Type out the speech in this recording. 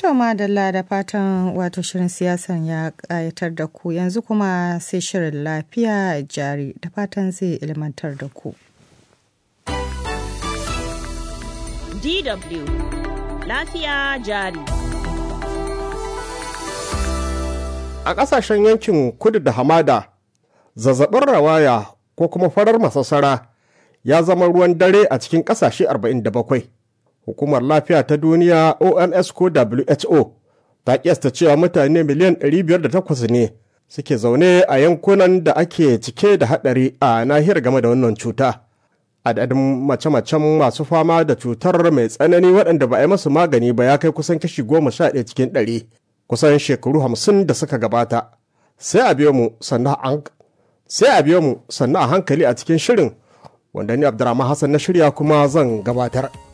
To madalla da fatan wato shirin siyasan ya ƙayatar da ku yanzu kuma sai shirin lafiya jari da fatan zai ilmantar da ku. DW lafiya jari. A ƙasashen yankin kudu da hamada, zazzabin rawaya ko kuma farar masassara ya zama ruwan dare a cikin ƙasashe 47. Hukumar Lafiya ta Duniya OMS ko WHO ta kiyasta cewa mutane miliyan 508 ne suke zaune a yankunan da ake cike da haɗari a nahiyar game da wannan cuta. Adadin mace-macen masu fama da cutar mai tsanani waɗanda ba a yi masu magani ba ya kai kusan kashi goma sha ɗaya cikin ɗari kusan shekaru hamsin da suka gabata. Sai a biyo mu sannan a hankali a cikin shirin wanda ni Abdurrahman Hassan na shirya kuma zan gabatar.